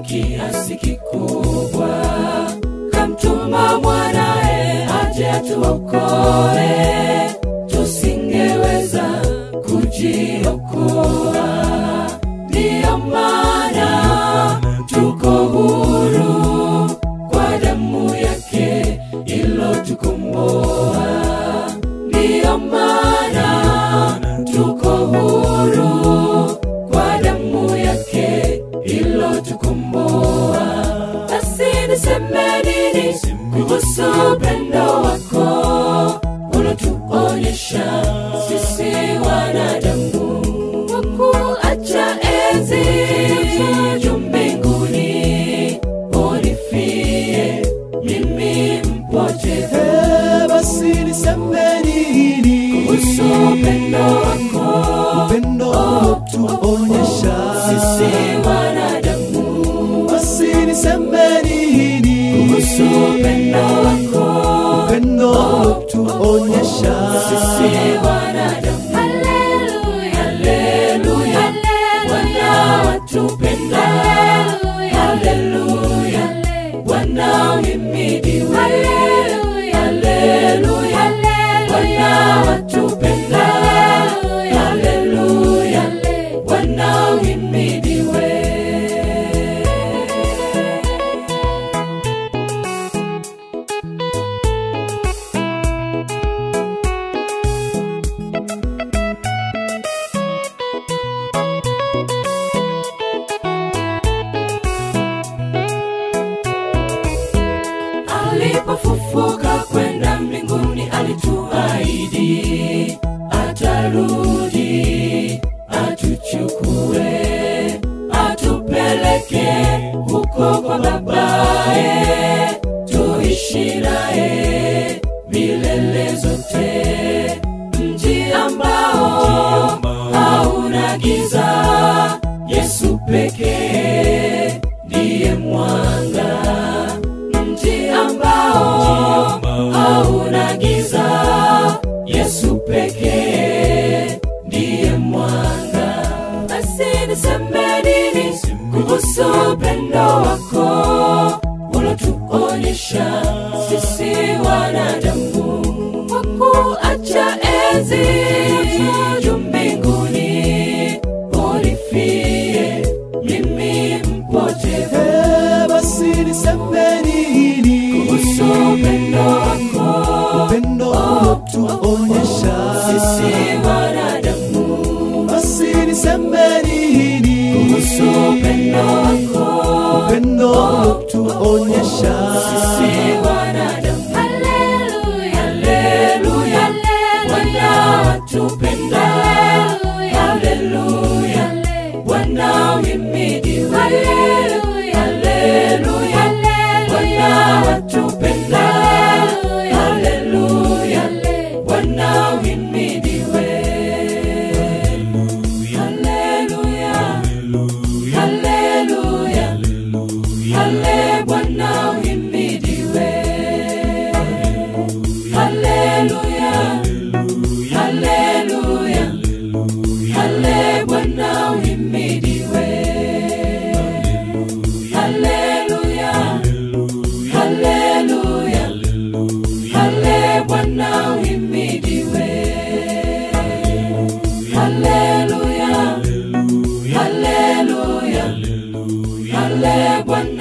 kiasi kikubwa, kamtuma mwanae aje atuokoe, tusingeweza kujiokoa. Ndiyo maana tuko huru kwa damu yake ilotukomboa. Ndiyo maana tuko huru kwa damu yake ilotukomboa. Basi niseme nini kuhusu upendo wako ulotuonyesha sisi wanadamu, kwa kuacha enzi juu mbinguni unifie mimi mpotevu Eh, basi niseme nini kuhusu upendo wako upendo tuonyesha sisi wanadamu basi niseme nini kuhusu upendo wako upendo tuonyesha sisi wanadamu. Haleluya, haleluya, Bwana watupenda. Haleluya, Bwana uhimidiwe. Haleluya, Bwana watupenda. Haleluya, Bwana uhimidiwe. alipofufuka kwenda mbinguni alituahidi atarudi atuchukue atupeleke huko kwa babaye tuishi naye milele zote mji ambao hauna giza yesu pekee ndiye mwanga mji ambao hauna giza yesu pekee ndiye mwanga basi niseme nini kuhusu upendo wako ulotuonyesha sisi wanadamu kwa kuacha enzi juu mbinguni unifie mimi mpotevu Eh, basi niseme nini kuhusu upendo wako upendo tuonyesha sisi wanadamu basi niseme nini kuhusu upendo wako upendo tuonyesha sisi wanadamu haleluya haleluya bwana watupenda haleluya bwana uhimidiwe haleluya bwana watupenda haleluya bwana uhimidiwe haleluya haleluya hale bwana uhimidiwe haleluya haleluya hale bwana uhimidiwe haleluya haleluya hale bwana uhimidiwe haleluya haleluya hale bwana